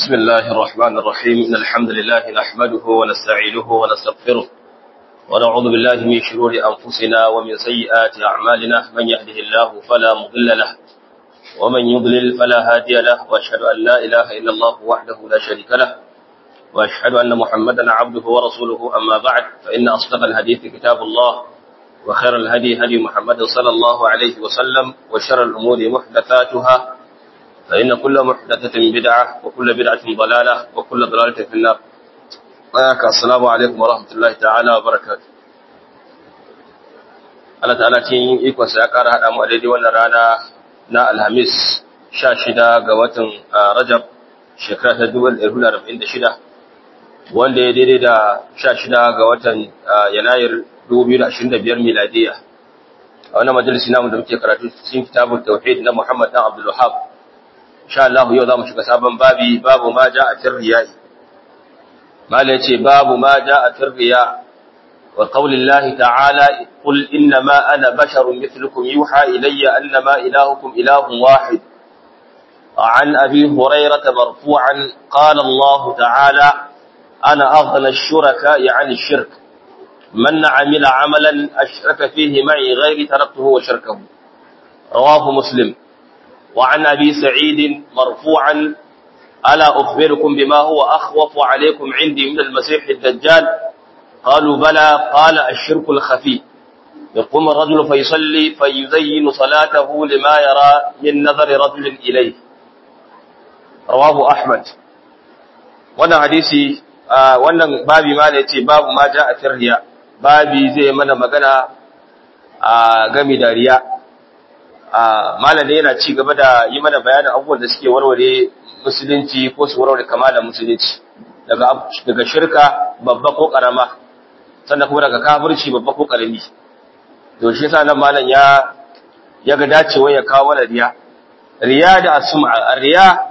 بسم الله الرحمن الرحيم إن الحمد لله نحمده ونستعينه ونستغفره ونعوذ بالله من شرور أنفسنا ومن سيئات أعمالنا من يهده الله فلا مضل له ومن يضلل فلا هادي له وأشهد أن لا إله إلا الله وحده لا شريك له وأشهد أن محمدا عبده ورسوله أما بعد فإن أصدق الحديث كتاب الله وخير الهدي هدي محمد صلى الله عليه وسلم وشر الأمور محدثاتها فإن كل محدثة بدعة وكل بدعة ضلالة وكل ضلالة في النار السلام عليكم ورحمة الله تعالى وبركاته Allah ta'ala cikin ikonsa ya ƙara haɗa mu a daidai wannan rana na Alhamis sha shida ga watan Rajab shekara ta dubu ɗari hudu arba'in da shida wanda ya daidai da sha shida ga watan Yanayir dubu biyu da ashirin da biyar miladiya a wannan majalisi namu da muke karatu cikin kitabun tauhid na Muhammad dan Abdul Wahab insha Allah yau zamu shiga sabon babi babu ma ja'a fil riya'i mala yace babu ma ja'a fil riya' wa qawli Allah ta'ala qul inna ma ana basharun mithlukum yuha ilayya annama ilahukum ilahun wahid عن أبي هريرة مرفوعا قال الله تعالى أنا أغنى الشركاء عن الشرك من عمل عملا أشرك فيه معي غير تركته وشركه رواه مسلم وعن أبي سعيد مرفوعا ألا أخبركم بما هو أخوف عليكم عندي من المسيح الدجال قالوا بلى قال الشرك الخفي يقوم الرجل فيصلي فيزين صلاته لما يرى من نظر رجل إليه رواه أحمد wannan hadisi wannan babi ma ne ce babu ma ja a firriya babi zai mana magana a gami da riya malam yana ci gaba da yi mana bayanin abubuwan da suke warware musulunci ko su warware kamalan musulunci daga daga shirka babba ko karama sannan kuma daga kafirci babba ko karami to shi yasa nan malam ya ya ga dacewa ya kawo mana riya riya da asma riya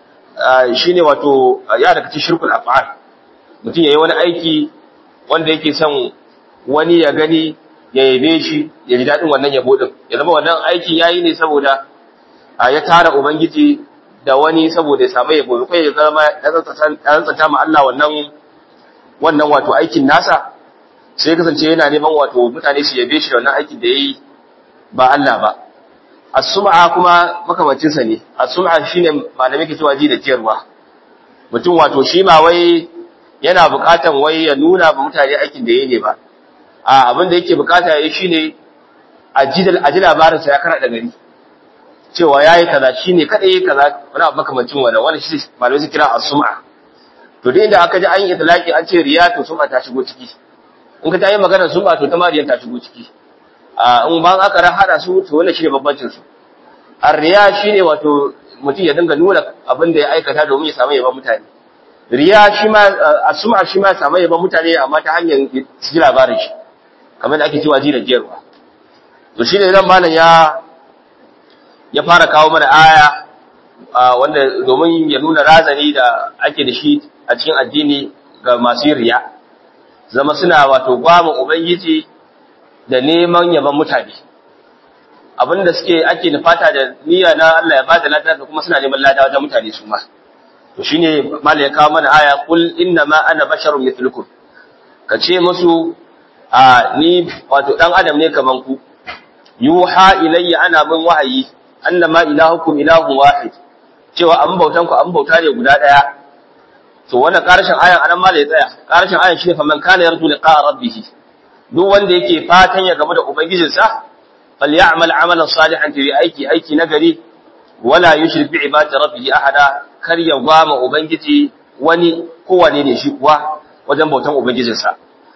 shine wato ya daga cikin shirkul af'al mutum yayi wani aiki wanda yake son wani ya gani ya yabe shi ya ji daɗin wannan yabo ɗin ya zama wannan aikin ya yi ne saboda ya tara ubangiji da wani saboda ya samu yabo kai ya zama ya tsantsanta ma Allah wannan wannan wato aikin nasa sai kasance yana neman wato mutane su yabe shi da wannan aikin da ya yi ba Allah ba as-sum'a kuma makamancin sa ne as-sum'a shine malamai ke cewa ji da ciyarwa mutum wato shi ma wai yana buƙatan wai ya nuna ba mutane aikin da yayi ne ba a abin da yake bukata yayi shine ajidal aji labarinsa ya kana da gari cewa yayi kaza shine kada yayi kaza wani abu makamancin wannan wannan shi malamai su kira as-sum'a to dai inda aka ji an yi itlaqi an ce riya to sum'a ta shigo ciki in ka ta yi magana sum'a to ta mariyan ta shigo ciki a in ban aka hada su to wannan shine babbancin su ar-riya shine wato mutum ya dinga nuna abin da ya aikata domin ya samu yaban mutane riya shi ma as-sum'a shi ma samu yaban mutane amma ta hanyar su ji labarin shi kamar da ake cewa ji da jiyarwa to shine nan malam ya ya fara kawo mana aya wanda domin ya nuna razani da ake da shi a cikin addini ga masu riya zama suna wato gwamon ubangiji da neman yaban mutane abinda suke ake nufata da niyya na Allah ya bada lada da kuma suna neman lada wajen mutane su ma to shine malam ya kawo mana aya kul inna ma ana basharun mithlukum kace musu a ni wato dan adam ne kaman ku yuha ilayya ana min wahayi annama ilahukum ilahun wahid cewa an bautan ku an bauta ne guda daya to wannan karshen ayan anan ma da ya tsaya karshen ayan shine faman kana yarju liqa rabbih duk wanda yake fatan ya game da ubangijinsa falyamal amalan salihan fi aiki aiki nagari wala yushrik bi ibadati rabbih ahada kar ya gwama ubangiji wani kowane ne shi kuwa wajen bautan ubangijinsa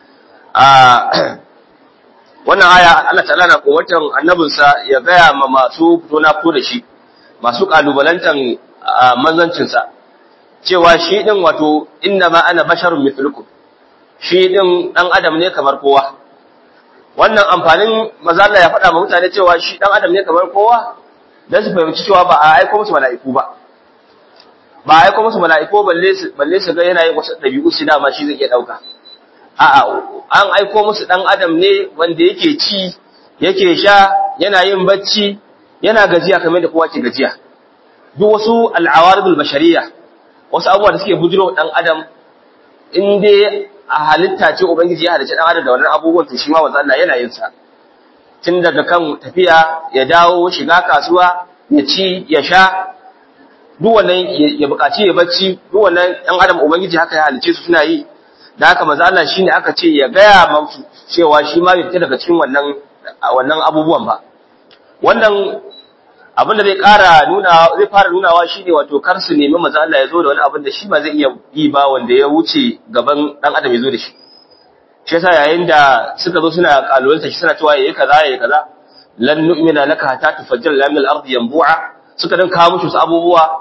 wannan aya Allah ta'ala na kowatar annabinsa ya gaya ma masu fito na fito da shi masu kalubalantan manzancinsa cewa shi din wato inna ma ana basharun mithlukum shi din dan adam ne kamar kowa wannan amfanin maza Allah ya faɗa ma mutane cewa shi dan adam ne kamar kowa dan su fahimci cewa ba a aiko musu mala'iku ba ba a aiko musu mala'iku balle su balle su ga yana yin wasu dabi'u su dama shi zai iya dauka a'a an aiko musu dan adam ne wanda yake ci yake sha yana yin bacci yana gajiya kamar da kowa ke gajiya duk wasu al'awaridul bashariyya wasu abubuwa da suke bujiro dan adam in dai a halitta ce ubangiji ya halicci dan adam da wannan abubuwan to shi ma manzo Allah yana yin sa tun daga kan tafiya ya dawo shiga kasuwa ya ci ya sha duk wannan ya buƙaci ya bacci duk wannan ɗan adam ubangiji haka ya halice su suna yi da haka manzo Allah shine aka ce ya gaya musu cewa shi ma bai fita daga cikin wannan wannan abubuwan ba wannan abin da zai ƙara nuna zai fara nunawa shine wato kar su nemi manzo Allah ya zo da wani abin da shi ba zai iya yi ba wanda ya wuce gaban dan adam ya zo da shi shi yasa yayin da suka zo suna kalolanta shi suna cewa yayi kaza yayi kaza lan nu'mina laka hatta tufajjira lana al-ardi yanbu'a suka dan kawo musu abubuwa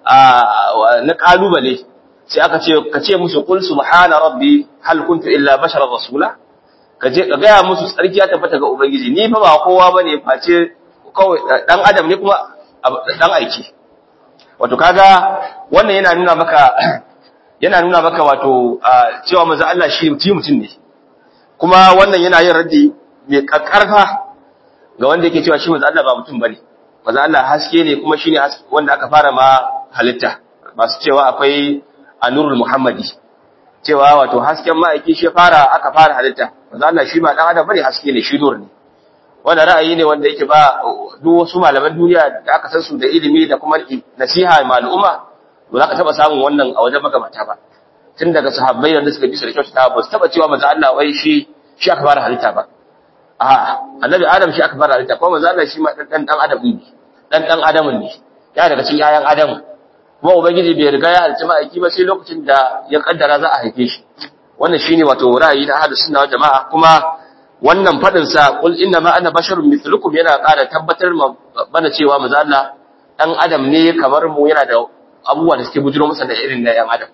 na kalubale sai aka ce ka ce musu qul subhana rabbi hal kuntu illa basharar rasula ka je ka gaya musu tsarki ya tabbata ga ubangiji ni fa ba kowa bane face kawai dan adam ne kuma dan aiki wato kaga wannan yana nuna maka yana nuna maka wato cewa manzo Allah shi mutum ne kuma wannan yana yin raddi mai kakkarfa ga wanda yake cewa shi manzo Allah ba mutum bane manzo Allah haske ne kuma shine wanda aka fara ma halitta masu cewa akwai anurul muhammadi cewa wato hasken ma'aiki shi fara aka fara halitta manzo Allah shi ba dan adam bane haske ne shi nur ne wannan ra'ayi ne wanda yake ba duk wasu malaman duniya da aka san su da ilimi da kuma nasiha ma al'umma ba za ka taba samun wannan a wajen magabata ba tun daga sahabbai da suka bi su da kyautata ba su taba cewa manzo Allah wai shi shi aka fara halitta ba a annabi adam shi aka fara halitta kuma manzo Allah shi ma dan dan adam ne dan dan adam ne ya daga cikin yayan adam kuma ubangiji bai riga ya halicci ma'aiki ba sai lokacin da ya kaddara za a haife shi wannan shine wato ra'ayi na ahlus sunna wal jama'a kuma wannan fadin sa qul inna ma ana basharun mithlukum yana ƙara tabbatar mana cewa manzo Allah dan adam ne kamar mu yana da abubuwa da suke bujiro masa da irin na yan adam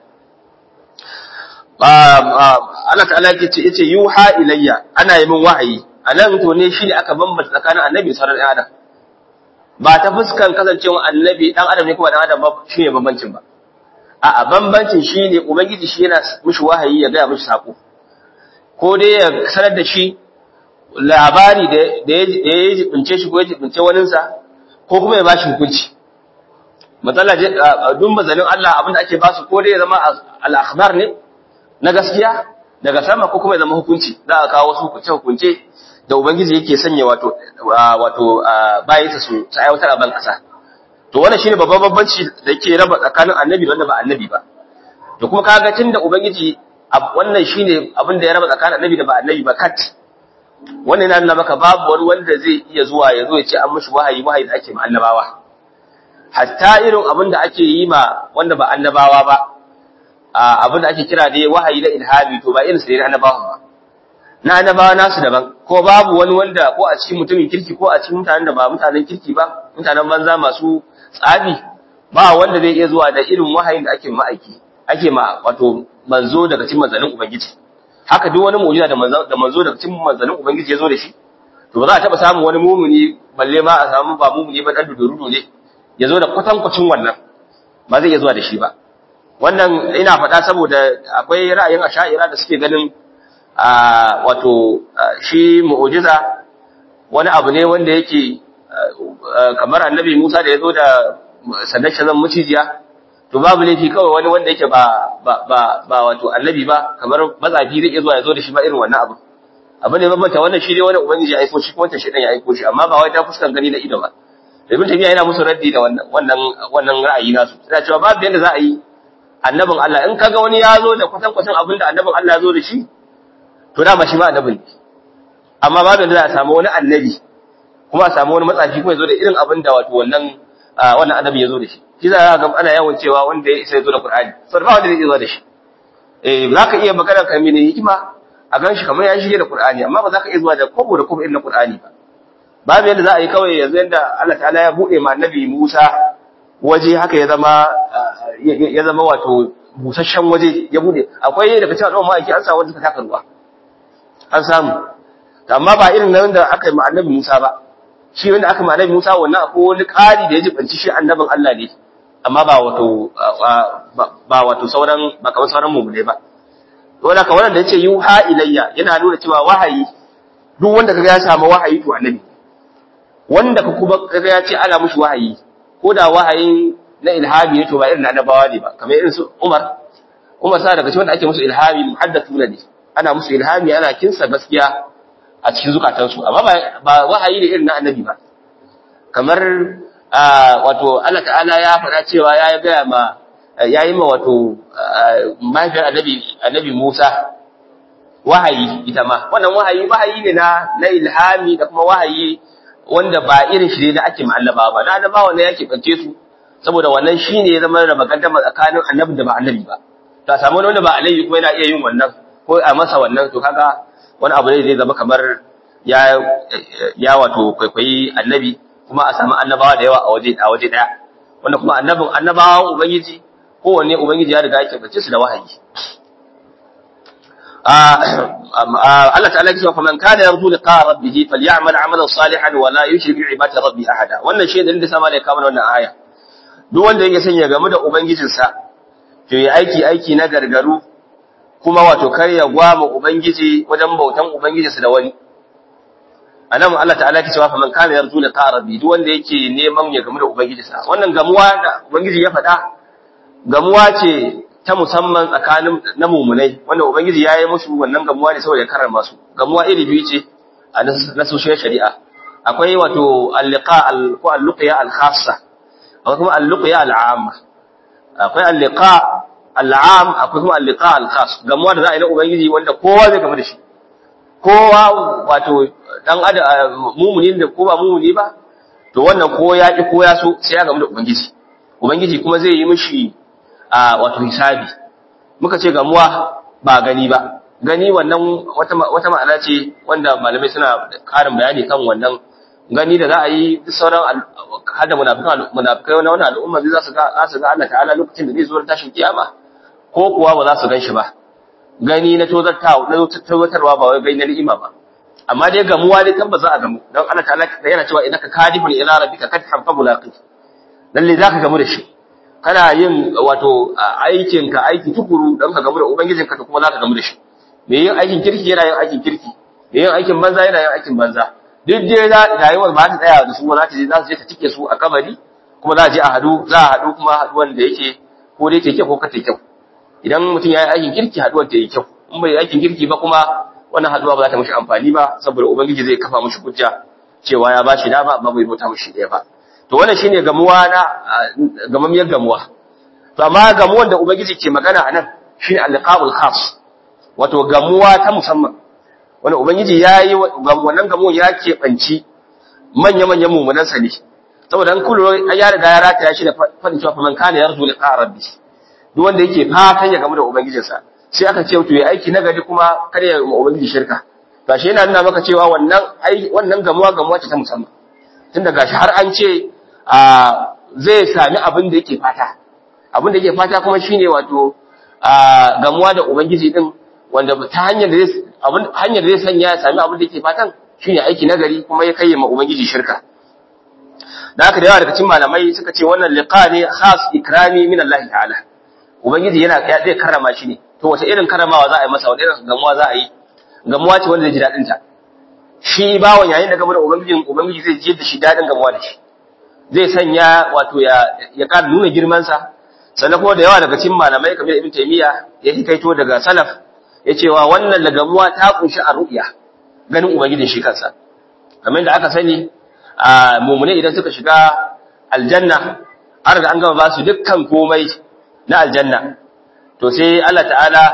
Allah ta'ala yake ce yace yuha ilayya ana yi min wahayi anan to ne shine aka bambanta tsakanin annabi da sauran adam ba ta fuskan kasancewa annabi dan adam ne kuma dan adam ba shine bambancin ba a'a bambancin shine ubangiji shi yana mishi wahayi ya ga mishi sako ko dai ya sanar da shi labari da ya jibince shi ko ya jibince waninsa ko kuma ya bashi hukunci matsala duk mazanin Allah abinda ake ba su ko dai ya zama al-akhbar ne na gaskiya daga sama ko kuma ya zama hukunci za a kawo wasu hukunce hukunce da ubangiji yake sanya wato wato bayansa su su aiwatar a ban kasa to wannan shine babban bambanci da yake raba tsakanin annabi da wanda ba annabi ba to kuma kaga tunda ubangiji wannan shine abin da ya raba tsakanin annabi da ba annabi ba kat wannan yana nuna maka babu wani wanda zai iya zuwa ya zo ya ce an mishi wahayi wahayi da ake ma annabawa hatta irin abin da ake yi ma wanda ba annabawa ba abin da ake kira dai wahayi na ilhami to ba irin su ne annabawan ba na annabawa nasu daban ko babu wani wanda ko a cikin mutumin kirki ko a cikin mutanen da ba mutanen kirki ba mutanen banza masu tsabi ba wanda zai iya zuwa da irin wahayin da ake ma'aiki ake ma wato manzo daga cikin manzanin ubangiji haka duk wani mu'jiza da manzo da manzo daga cikin manzanin ubangiji ya zo da shi to ba za a taba samun wani mumuni balle ma a samu ba mumuni ba dan dudurudu ne ya zo da kwatankwacin wannan ba zai iya zuwa da shi ba wannan ina faɗa saboda akwai ra'ayin asha'ira da suke ganin a wato shi mu'jiza wani abu ne wanda yake kamar annabi Musa da ya zo da sandan shazan mucijiya to babu laifi kawai wani wanda yake ba ba ba, ba wato annabi ba kamar matsafi zai iya zuwa ya zo da shi ba irin wannan abu abu ne bambanta wannan shi ne wani ubangiji ya aiko shi ko wanda shi ya aiko shi amma ba wai ta fuskan gani na ido ba ibn tabiya yana musu raddi da wannan wannan wannan ra'ayi nasu suna cewa babu yanda za a yi annabin Allah in kaga wani ya zo da kwatankwacin abin da annabin Allah ya zo da shi to dama shi ma annabin ne amma babu yanda za a samu wani annabi kuma a samu wani matsafi kuma ya zo da irin abin da wato wannan wannan annabi ya zo da shi shi za ga ana yawan cewa wanda ya isa ya zo da Qur'ani saboda ba wanda zai zo da shi eh za ka iya magana kan mene hikima a gan shi kamar ya shige da Qur'ani amma ba za ka iya zuwa da kobo da kobo irin na Qur'ani ba babu yadda za a yi kawai yanzu yadda Allah ta'ala ya buɗe ma annabi Musa waje haka ya zama ya zama wato busasshen waje ya buɗe akwai daga cikin al'umma ake an samu wanda suka taka ruwa an samu amma ba irin nan da aka yi ma annabi Musa ba shi wanda aka ma annabi Musa wannan akwai wani ƙari da ya jibanci shi annabin Allah ne amma ba wato ba wato sauran ba kamar sauran mu'mine ba wanda ka wannan da yace yuha ilayya yana nuna cewa wahayi duk wanda kaga ya samu wahayi to annabi wanda ka kuma kaga ya ce ana mushi wahayi ko da wahayin na ilhami ne to ba irin annabawa ne ba kamar irin su Umar Umar sa daga cikin wanda ake musu ilhami muhaddathuna ne ana musu ilhami ana kinsa gaskiya a cikin zukatansu amma ba wahayi ne irin na annabi ba kamar wato Allah ta'ala ya faɗa cewa ya gaya ma ya yi ma wato mahaifiyar annabi annabi Musa wahayi ita ma wannan wahayi wahayi ne na na ilhami da kuma wahayi wanda ba irin shi ne da ake ma'allaba ba na annabawa ne yake bance su saboda wannan shine ya zama da magaddama tsakanin annabi da ba annabi ba to a samu wanda ba annabi kuma yana iya yin wannan ko a masa wannan to kaga wani abu ne zai zama kamar ya ya wato kwaikwayi annabi kuma a samu annabawa da yawa a waje a waje daya wanda kuma annabin annabawan ubangiji kowanne ubangiji ya riga yake bace su da wahayi Allah ta'ala ya ce fa man kana yarju liqa rabbih falyamal 'amalan salihan wa la yushrik bi ibadati rabbi ahada wannan shi da sama da kamar wannan aya duk wanda yake son ya gamu da ubangijinsa to yi aiki aiki na gargaru kuma wato kar ya gwama ubangiji wajen bautan ubangijinsa da wani anan Allah ta'ala ya ce fa man kana yarju liqa rabbih duk wanda yake neman ya gamu da ubangijinsa wannan gamuwa da ubangiji ya faɗa gamuwa ce ta musamman tsakanin na mumunai wanda ubangiji ya yi musu wannan gamuwa ne saboda ya karrama su gamuwa iri biyu ce a nasoshin shari'a akwai wato al-liqa ko al-luqya al-khassa akwai kuma al-luqya al-amma akwai al-liqa al-am akwai kuma al-liqa al-khass gamuwa da za a yi na ubangiji wanda kowa zai gamu da shi kowa wato dan adam mumuni da ko ba mumuni ba to wannan ko ya ki ko ya so sai ya gamu da ubangiji ubangiji kuma zai yi mishi a wato hisabi muka ce gamuwa ba gani ba gani wannan wata wata ma'ana ce wanda malamai suna karin bayani kan wannan gani da za a yi sauran hada munafikan munafikai na wannan al'umma zai za su ga za su ga Allah ta'ala lokacin da zai zo tashin kiyama ko kuwa ba za su ganshi ba gani na tozartawa na tozartarwa ba wai gani na ni'ima ba amma dai gamuwa dai tabbas za a gamu don Allah ta'ala yana cewa innaka kadifun ila rabbika kadhan fa mulaqi lalle zaka gamu da shi kana yin wato aikinka aiki tukuru don ka gamu da ubangijinka to kuma za ka gamu da shi me yin aikin kirki yana yin aikin kirki me yin aikin banza yana yin aikin banza duk dai za rayuwar ba ta tsaya da su ba za ta je za su je ta cike su a kabari kuma za a je a hadu za a hadu kuma haduwan da yake ko da yake kyau ko kata kyau idan mutum ya yi aikin kirki haduwar ta yi kyau in bai aikin kirki ba kuma wannan haduwa ba za ta mishi amfani ba saboda ubangiji zai kafa mishi hujja cewa ya ba shi dama amma bai bauta mishi ɗaya ba to wannan shine gamuwa na gamamiyar gamuwa to amma gamuwan da ubangiji ke magana anan shine al-liqa'ul khas wato gamuwa ta musamman wanda ubangiji yayi wannan gamuwan ya ke banci manya manyan mumunan sa ne saboda an kullu ya riga ya rataya shi da fadin cewa man kana yarju liqa rabbi duk wanda yake fatan ya gamu da ubangijinsa sai aka ce to ya aiki nagari kuma kar ya ma ubangiji shirka gashi yana nuna maka cewa wannan wannan gamuwa gamuwa ce ta musamman tunda gashi har an ce zai sami abin da yake fata abin da yake fata kuma shine wato gamuwa da ubangiji din wanda ta hanyar da zai abin hanyar da zai sanya ya sami abin da yake fatan shine aiki nagari kuma ya kai ma ubangiji shirka da haka da yawa daga cikin malamai suka ce wannan liqa ne khas ikrami min Allah ta'ala ubangiji yana ya zai karrama shi ne to wace irin karramawa za a yi masa wani irin gamuwa za a yi gamuwa ce wanda zai ji dadin ta shi bawon yayin da gamu da ubangijin ubangiji zai ji da shi dadin gamuwa da shi zai sanya wato ya ya ƙara nuna girmansa sannan kuma da yawa daga cikin malamai kamar Ibn Taymiya ya hikaito daga salaf ya cewa wannan lagamuwa ta kunshi a ru'ya ganin ubangijin shi kansa kamar da aka sani a mumune idan suka shiga aljanna an riga an gama ba su dukkan komai na aljanna to sai Allah ta'ala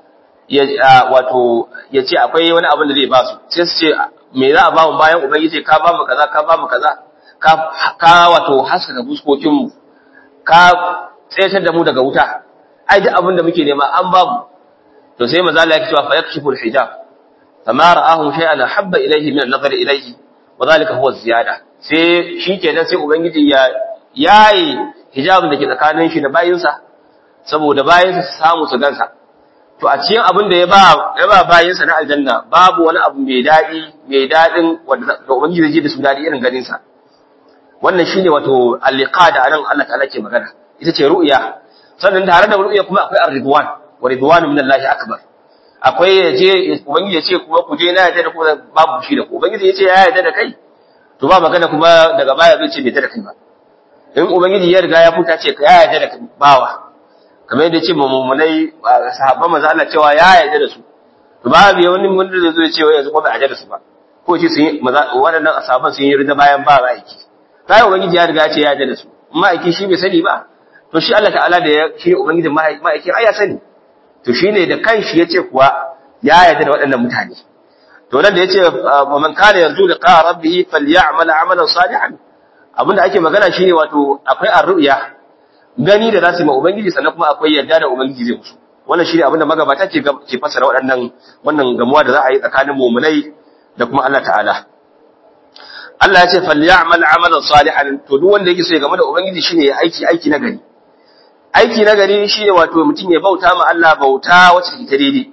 ya wato ya ce akwai wani abin da zai ba su sai su ce me za a ba mu bayan ubangiji ka ba mu kaza ka ba mu kaza ka wato haskaka fuskokinmu ka tsayatar da mu daga wuta ai duk abin da muke nema an babu to sai maza Allah ya cewa fa yakshifu al-hijab fama ra'ahu shay'an habba ilayhi min an-nazar ilayhi wa dhalika huwa ziyada sai shikenan sai ubangiji ya yayi hijabin da ke tsakanin shi da bayinsa saboda bayinsa su samu su gansa to a cikin abin da ya ba ya ba bayinsa na aljanna babu wani abu mai dadi mai dadin wanda ubangiji zai ji da su dadi irin ganin sa wannan shine wato al-liqa da anan Allah ta'ala ke magana ita ce ru'ya sannan tare da ru'ya kuma akwai ar-ridwan wa ridwanu min Allah akbar akwai yaje ubangiji ya ce kuma ku je na yadda da ku babu shi da ku ubangiji ya ce ya yadda da kai to ba magana kuma daga baya zai ce bai da kai ba in ubangiji ya riga ya futa ce ya yarda da bawa kamar yadda ce mummunai sahabban manzo Allah cewa ya yarda da su to babu wani mun da zai ce wai yanzu ko bai yarda da su ba ko ce sun waɗannan sahabban sun yi rida bayan ba aiki kai ubangiji ya riga ya ce ya yarda da su ma'aiki shi bai sani ba to shi Allah ta'ala da ya shi ubangijin ma'aiki ai ya sani to shine da kanshi yace kuwa ya yarda da waɗannan mutane to nan da yace man kana yarju liqa rabbih falyamal amalan salihan abinda ake magana shine wato akwai arruya gani da zasu yi ma ubangiji sannan kuma akwai yarda da ubangiji zai musu wannan shine abinda magabata ke ke fasara waɗannan wannan gamuwa da za a yi tsakanin mu'minai da kuma Allah ta'ala Allah ya ce falyamal amalan salihan to duk wanda yake so ya game da ubangiji shine ya aiki aiki na gari aiki na gari shine wato mutum ya bauta ma Allah bauta wacce take ta daidai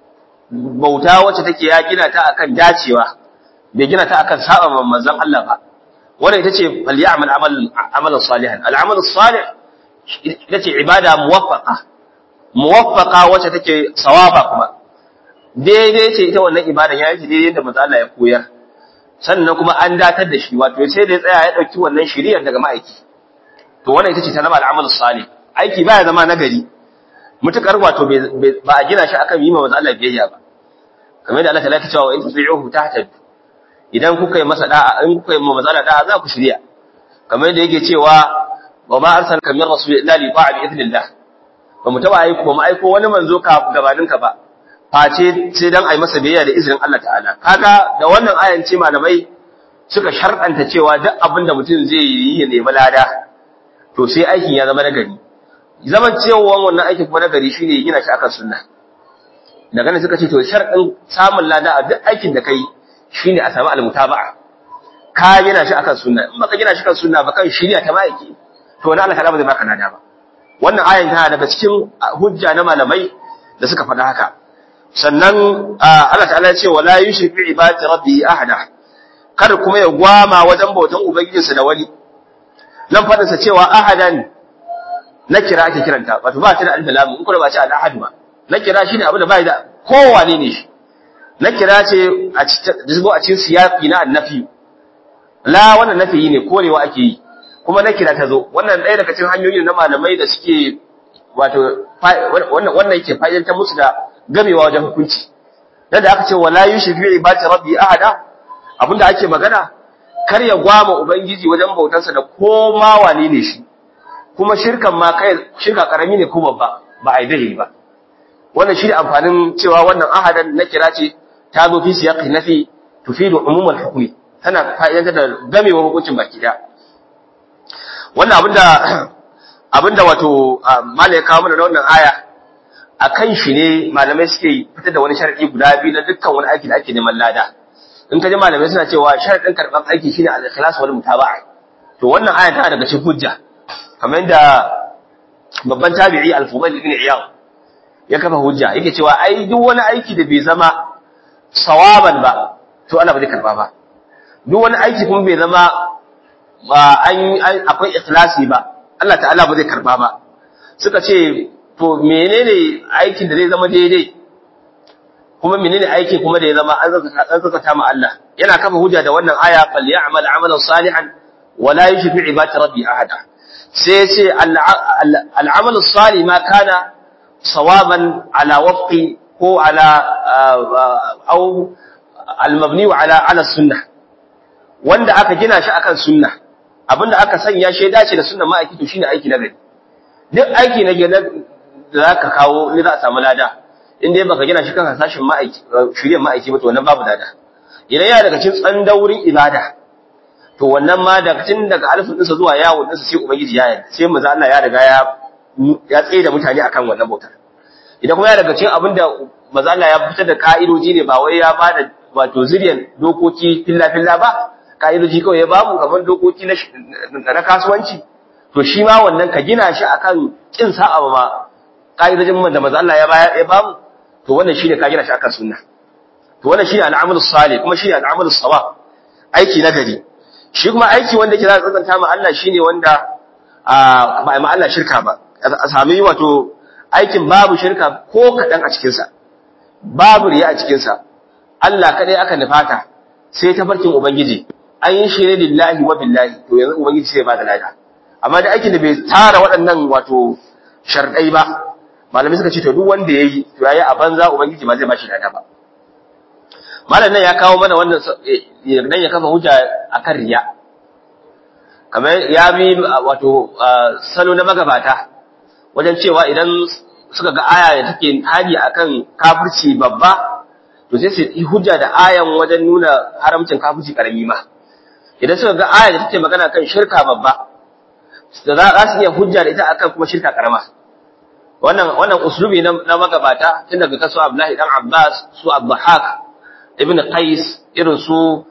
bauta wacce take ya gina ta akan dacewa bai gina ta akan saba manzon Allah ba wannan ita ce falyamal amalan amalan salihan al'amal salih ita ce ibada muwaffaqa muwaffaqa wacce take sawaba kuma daidai ce ita wannan ibada ya yi daidai da manzon Allah ya koyar sannan kuma an datar da shi wato sai da ya tsaya ya dauki wannan shiriyar daga ma'aiki to wannan ita ce ta zama al'amal salih aiki baya zama nagari mutukar wato ba a gina shi akan yi ma manzo Allah biyayya ba kamar da Allah ta cewa wa in tusi'uhu tahtad idan kuka yi masa da'a in kuka yi ma manzo Allah da'a za ku shirya kamar da yake cewa wa ma arsalaka min rasul illa li ta'a bi idnillah ba mu taba aiko ba mu aiko wani manzo ka gabanin ka ba face sai dan ai masa biyayya da izinin Allah ta'ala kaga da wannan ayan ce malamai suka sharɗanta cewa duk abin da mutum zai yi ya nemi lada to sai aikin ya zama nagari zaman cewa wannan aikin kuma nagari shine gina shi akan sunna daga nan suka ce to sharɗin samun lada a duk aikin da kai shine a samu almutaba'a ka gina shi akan sunna in baka gina shi akan sunna ba kan shirya ta ma'aiki to wani Allah ba zai baka lada ba wannan ayan tana daga cikin hujja na malamai da suka faɗa haka sannan Allah ta'ala ya ce wala yushrik bi ibadati rabbi ahada kada kuma ya gwama wajen bautan ubangijinsa da wani nan faɗinsa cewa ahadan na kira ake kiranta wato ba ta da alif lam in kuma ba ce al ahad ba na kira shine abu da bai da kowane ne shi na kira ce a cikin a cikin siyaqi na annafi la wannan nafi ne korewa ake yi kuma na kira ta zo wannan ɗaya daga cikin hanyoyin na malamai da suke wato wannan wannan yake fa'idantar musu da gamewa wajen hukunci yadda aka ce wala yushriku bi ibadati rabbi ahada abinda ake magana kar ya gwama ubangiji wajen bautarsa da koma wane ne shi kuma shirkan ma kai shirka karami ne ko babba ba a yi dai ba wannan shi amfanin cewa wannan ahadan na kira ce ta zo fi siyaqi nafi tufidu umumul hukmi tana fa'idantar da gamewar hukuncin baki da wannan abinda abinda wato malai kawo mana da wannan aya akan shi ne malamai suke fitar da wani sharadi guda biyu na dukkan wani aiki da ake neman lada in ka ji malamai suna cewa sharadin karban aiki shine al-ikhlas wal mutaba'a to wannan aya tana daga cikin hujja kamar yadda babban tabi'i al-Fudail ibn Iyad ya kafa hujja yake cewa ai duk wani aiki da bai zama sawaban ba to Allah ba zai karba ba duk wani aiki kuma bai zama ba an akwai ikhlasi ba Allah ta'ala ba zai karba ba suka ce to menene aikin da zai zama daidai kuma menene aiki kuma da ya zama an zakata ma Allah yana kafa hujja da wannan aya fal ya'mal amalan salihan wa la yushrik bi ibadati rabbi ahada sai ya ce al'amal salih ma kana sawaban ala wafqi ko ala au al-mabni ala ala sunnah wanda aka gina shi akan sunna abinda aka sanya shi dace da sunnan ma'aiki to shine aiki na gari duk aiki na gari da zaka kawo ne za a samu lada in dai baka gina shi kan hasashin ma'aiki shiryen ma'aiki ba to wannan babu lada idan ya daga cikin tsandaurin ibada to wannan ma daga tun daga alfin ɗinsa zuwa yawon ɗinsa sai ubangiji ya yarda sai maza Allah ya riga ya ya tsaye da mutane akan wannan bautar idan kuma ya daga cikin abin da maza Allah ya fitar da ka'idoji ne ba wai ya ba da wato zuriyan dokoki filla filla ba ka'idoji kawai ya bamu kamar dokoki na na kasuwanci to shi ma wannan ka gina shi akan kin sa'a ma ka'idojin da maza Allah ya ya bamu to wannan shine ka gina shi akan sunna to wannan shine al'amalus salih kuma shine al'amalus sawab aiki na gari shi kuma aiki wanda ke za a tsantsanta ma Allah shine wanda ba ma Allah shirka ba a sami wato aikin babu shirka ko kaɗan a cikinsa babu riya a cikinsa Allah kaɗai aka nufata sai ta farkin Ubangiji an yi shi ne lillahi wa billahi to yanzu Ubangiji sai ba da lada amma da aikin da bai tara waɗannan wato sharɗai ba malamai suka ce to duk wanda yayi to yayi a banza ubangiji ba zai bashi lada ba malam nan ya kawo mana wannan dan ya kafa hujja akan riya kamar ya bi wato salo na magabata wajen cewa idan suka ga aya da take hali akan kafirci babba to sai su yi hujja da ayan wajen nuna haramcin kafirci karami ma idan suka ga aya da take magana kan shirka babba da za su iya hujja da ita akan kuma shirka karama wannan wannan uslubi na, na magabata tun daga kasu Abdullahi dan Abbas su Abdulhaq ibn Qais irin su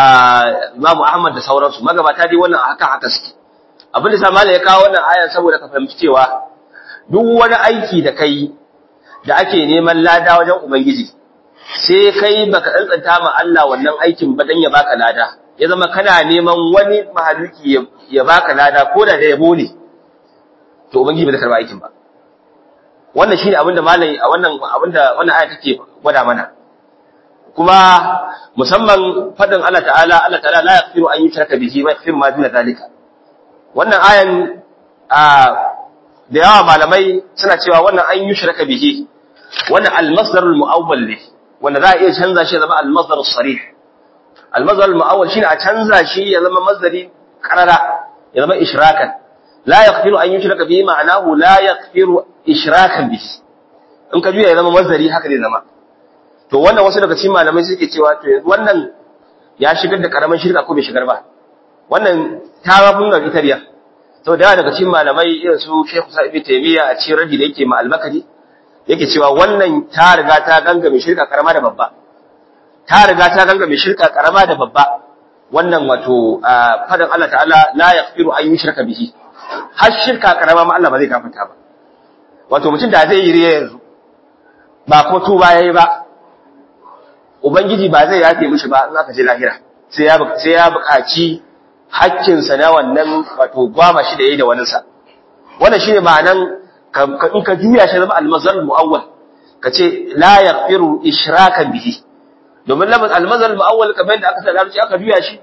Imam Ahmad da sauransu magabata dai wannan haka haka suke abin da sa malai ya kawo wannan aya saboda ka fahimci cewa duk wani aiki da kai da ake neman lada wajen ubangiji sai kai baka tsantsanta ma Allah wannan aikin ba dan ya baka lada ya zama kana neman wani mahaluki ya baka lada ko da da yabo ne to ubangiji bai karba aikin ba wannan shine abin da malai a wannan abin da wannan aya take gwada mana kuma musamman fadin Allah ta'ala Allah ta'ala la yaghfiru an yushraka bihi wa yaghfiru ma duna zalika wannan ayan a da yawa malamai suna cewa wannan an yushraka bihi wannan al-masdar al-mu'awwal ne wanda za a iya canza shi ya zama al-masdar as-sarih al-masdar al-mu'awwal shine a canza shi ya zama masdari qarara ya zama ishrakan la yaghfiru an yushraka bihi ma'anahu la yaghfiru ishrakan bihi in ka juya ya zama masdari haka zai zama to wannan wasu daga cikin malamai suke cewa to yanzu wannan ya shigar da karaman shirka ko bai shigar ba wannan ta ba mun ga itariya to da daga cikin malamai irin su Sheikh Sa'id ibn Taymiyyah a cikin radi da yake ma al-Makari yake cewa wannan ta riga ta gangame shirka karama da babba ta riga ta gangame shirka karama da babba wannan wato fadan Allah ta'ala la yaghfiru an yushraka bihi har shirka karama ma Allah ba zai gafarta ba wato mutum da zai yi riya yanzu ba ko tuba yayi ba ubangiji ba zai yafe mishi ba in aka je lahira sai ya sai ya buƙaci hakkin sa na wannan wato gwama shi da yayi da wani sa wannan shine ma'anan in ka juya shi zama al-mazal muawwal kace la yaghfiru ishrakan bihi domin lamaz al-mazal muawwal kamar yadda aka sa larabci aka juya shi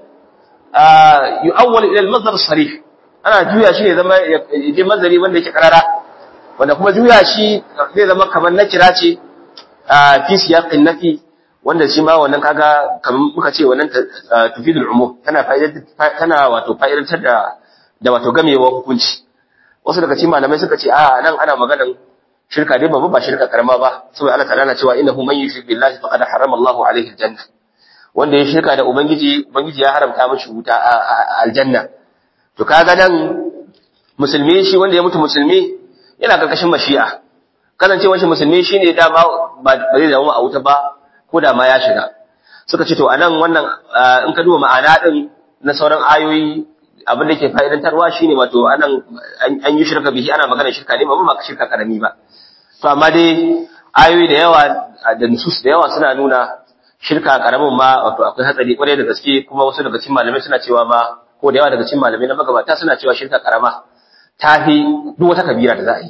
yu'awwal ila al-mazal sarih ana juya shi ne zama je mazari wanda yake karara wanda kuma juya shi zai zama kamar na kira ce fi siyaqin nafi wanda shi ma wannan kaga kamar muka ce wannan tufidul umum tana fa'idar tana wato fa'idantar da da wato gamewa hukunci wasu daga cikin malamai suka ce a nan ana maganan shirka dai babu ba shirka karama ba saboda Allah ta'ala na cewa innahu man yushrik billahi faqad harrama Allahu alaihi aljanna wanda ya shirka da ubangiji ubangiji ya haramta mishi wuta a aljanna to kaga nan musulmi shi wanda ya mutu musulmi yana karkashin mashi'a kasancewar shi musulmi shine dama ba zai zama a wuta ba ko da ma ya shiga suka ce to anan wannan in ka duba ma'ana din na sauran ayoyi abin da ke fa'idantarwa shine wato anan an yi shirka bihi ana magana shirka ne ba ba shirka karami ba to amma dai ayoyi da yawa da nusus da yawa suna nuna shirka karamin ma wato akwai hatsari kwarai da gaske kuma wasu daga cikin malamai suna cewa ma ko da yawa daga cikin malamai na magabata suna cewa shirka karama ta fi duk wata kabira da za a yi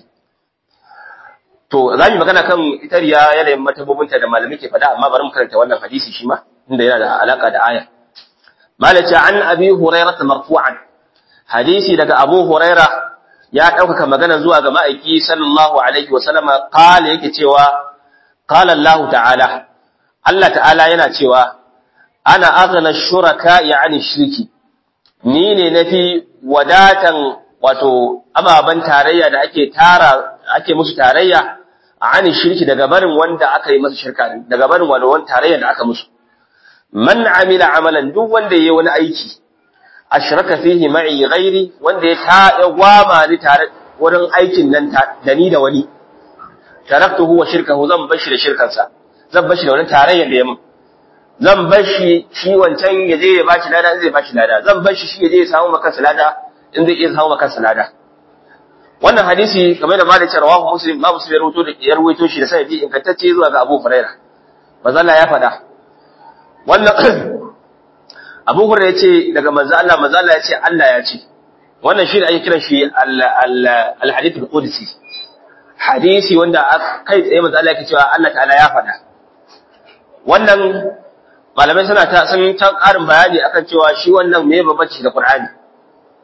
To, za mu magana kan itariya yanayin matabobinta da malamai ke faɗa, amma bari mu karanta wannan hadisi shi ma, inda yana da alaka da aya. Malaci an abi Huraira ta marfu'an. Hadisi daga Abu Huraira ya ɗaukaka magana zuwa ga ma'aiki sallallahu alaihi wa sallama qala yake cewa qala Allah ta'ala Allah ta'ala yana cewa ana aghna shuraka ya'ni shirki ni ne nafi wadatan wato ababan tarayya da ake tara ake musu tarayya ani shirki daga barin wanda aka yi masa shirka daga barin wani tarayya da aka musu man amila amalan duk wanda yayi wani aiki ashraka fihi ma'i ghairi wanda ya ta ya gwama ni tare wurin aikin nan da ni da wani taraktuhu wa shirkahu zan bashi da shirkansa zan bashi da wani tarayya da yamin zan bashi shi wancan ya je ya bashi lada zai bashi lada zan bashi shi ya je ya samu maka lada in zai iya samu maka lada wannan hadisi kamar da malik rawahu muslim ma muslim ya rawaito da ya rawaito shi da sanadi ingantacce zuwa ga Abu Hurairah manzo Allah ya faɗa wannan Abu Hurairah yace daga manzo Allah manzo Allah yace Allah ya ce wannan shi da ake kiran shi al-hadith al-qudsi hadisi wanda kai tsaye manzo Allah yake cewa Allah ta'ala ya faɗa wannan malamai suna ta sun ta ƙarin bayani akan cewa shi wannan me babbaci da Qur'ani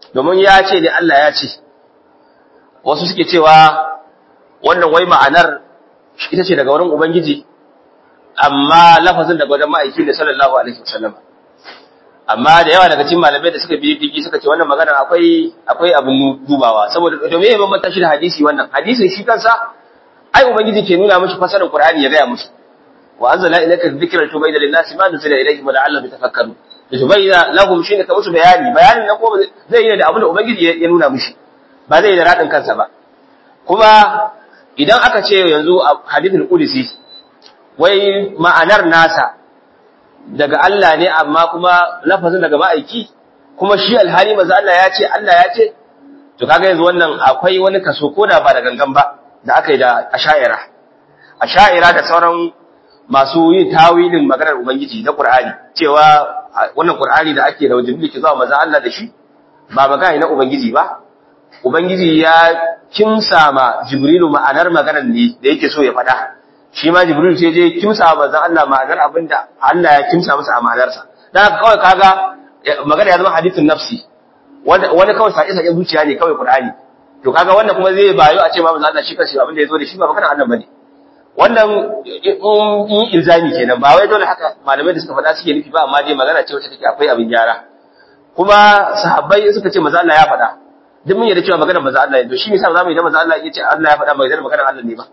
domin ya ce ne Allah ya ce wasu suke cewa wannan wai ma'anar ita ce daga wurin ubangiji amma lafazin daga wajen ma'aiki ne sallallahu alaihi wasallam amma da yawa daga cikin malamai da suka biyi digi suka ce wannan magana akwai akwai abin dubawa saboda domin ya bambanta shi da hadisi wannan hadisin shi kansa ai ubangiji ke nuna mishi fasarin qur'ani ya gaya musu wa anzala ilayka dhikra tubayna lin-nasi ma nuzila ilayhim wa la'allahum yatafakkarun tubayna lahum shine ka musu bayani bayanin na ko zai yi da abin da ubangiji ya nuna mishi ba zai yi da radin kansa ba kuma idan aka ce yanzu a hadithul qudsi wai ma'anar nasa daga Allah ne amma kuma lafazin daga ma'aiki kuma shi alhali manzo Allah ya ce Allah ya ce to kaga yanzu wannan akwai wani kaso ko da ba da gangan ba da aka yi da asha'ira asha'ira da sauran masu yin tawilin maganar ubangiji na Qur'ani cewa wannan Qur'ani da ake da wajibi ke zuwa manzo Allah da shi ba magana na ubangiji ba ubangiji ya kimsa ma Jibrilu ma'anar maganar ne da yake so ya faɗa shi ma Jibril sai je kimsa manzon Allah ma'anar abinda Allah ya kimsa masa a ma'anarsa dan haka kawai kaga magana ya zama hadithun nafsi wani kawai sai sai zuciya ne kawai Qur'ani to kaga wannan kuma zai bayo a ce ma manzon Allah shi kanshi abinda ya zo da shi ba maganar Allah bane wannan in ilzami kenan ba wai dole haka malamai da suka faɗa suke nufi ba amma dai magana ce wacce take akwai abin gyara kuma sahabbai suka ce manzon Allah ya faɗa duk mun yarda cewa maganar manzon Allah ne to shi ne sa zamu yi da manzon Allah ya ce Allah ya faɗa maganar maganar Allah ne ba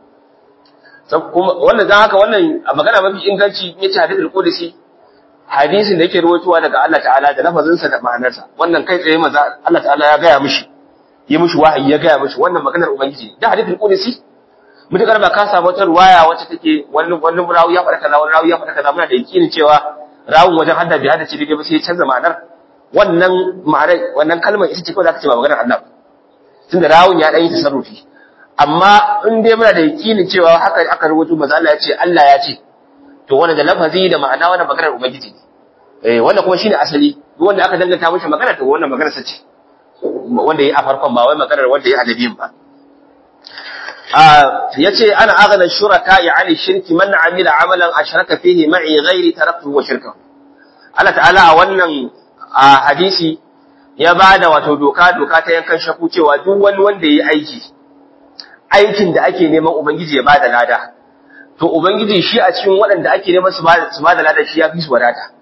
wannan dan haka wannan a magana mafi inganci yace hadithul qudsi hadisin da yake rawaitowa daga Allah ta'ala da lafazin sa da ma'anarsa wannan kai tsaye maza Allah ta'ala ya gaya mishi yi mishi wahayi ya gaya mishi wannan maganar ubangiji da hadithul qudsi mutakar ba ka samu wata ruwaya wacce take wani wani rawi ya faɗa kaza wani rawi ya faɗa kaza muna da yakinin cewa rawun wajen hadda bi hadda ce dai ba sai ya canza ma'anar wannan ma'anar wannan kalmar ita ce kawai zaka ce ba maganar Allah tunda rawun ya dan yi tasarrufi amma in dai muna da yakinin cewa haka aka rubuto manzo Allah ya ce Allah ya ce to wannan da lafazi da ma'ana wannan maganar ubangiji ne eh wannan kuma shine asali duk wanda aka danganta mishi magana to wannan maganar sa ce wanda yayi a farkon ba wai maganar wanda yayi adabiyin ba ah yace ana aghna shuraka yani shirki man amila amalan ashraka fihi ma'i ghairi taraktuhu wa shirkahu Allah ta'ala a wannan hadisi ya bada wato doka doka ta yankan shaku cewa duk wani wanda yayi aiki aikin da ake neman Ubangiji ya bada lada, to Ubangiji shi a cikin waɗanda ake neman su bada lada shi ya fi su wadata.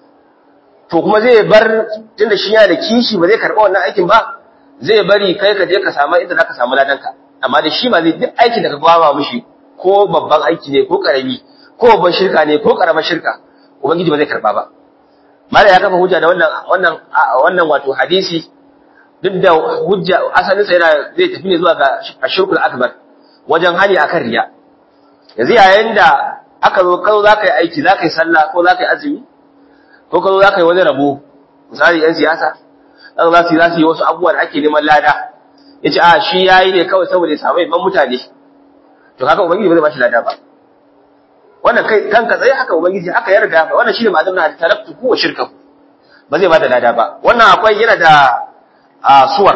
To kuma zai bar tunda shi yana da kishi ba zai karɓa wannan aikin ba, zai bari kai ka je ka samu inda za ka samu ladanka. Amma da shi ma zai duk aikin da ka gwama mishi ko babban aiki ne ko ƙarami ko babban shirka ne ko ƙaramar shirka, Ubangiji ba zai karɓa ba. Mala ya kafa hujja da wannan wannan wannan wato hadisi duk da hujja asalinsa yana zai tafi ne zuwa ga ashirkul akbar wajen hali akan riya yanzu yayin da aka zo kazo zaka yi aiki zaka yi sallah ko zaka yi azumi ko kazo zaka yi wani rabo misali yan siyasa zaka za su za su yi wasu abubuwa da ake neman lada yace a shi yayi ne kawai saboda ya samu ban mutane to kaga ubangiji ba zai bashi lada ba wannan kai kanka tsaye haka ubangiji haka yarda wannan shine ma'azum na taraktu wa shirkahu ba zai bada lada ba wannan akwai yana da a suwar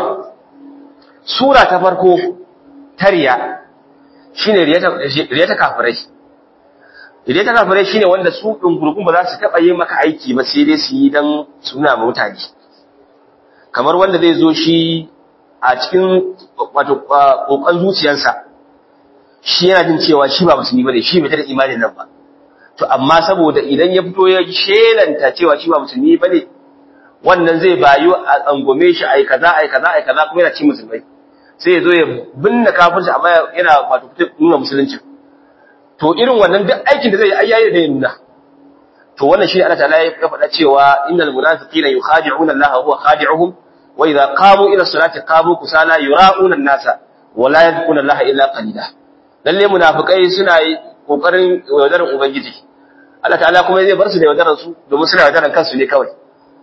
sura ta farko ta riya shine riya ta kafirai riya ta kafirai shine wanda su ɗin gurgun ba za su taɓa yi maka aiki ba sai dai su yi don suna ma mutane kamar wanda zai zo shi a cikin wato kokon zuciyarsa shi yana jin cewa shi ba musulmi bane shi bai tada imanin nan ba to amma saboda idan ya fito ya shelanta cewa shi ba musulmi bane wannan zai bayu a tsangome shi ai kaza ai kaza ai kaza kuma yana ci musulmai sai ya zo ya binne kafirci amma yana wato fitar nuna musulunci to irin wannan duk aikin da zai yi ayyayi da nuna to wannan shi Allah ta'ala ya faɗa cewa innal munafiqina yukhadi'una Allah huwa khadi'uhum wa idza qamu ila salati qamu kusala yura'una an-nasa wa la yadhkuruna Allah illa qalila lalle munafikai suna yi kokarin yaudarar ubangiji Allah ta'ala kuma zai bar su da yaudarar su domin suna yaudarar kansu ne kawai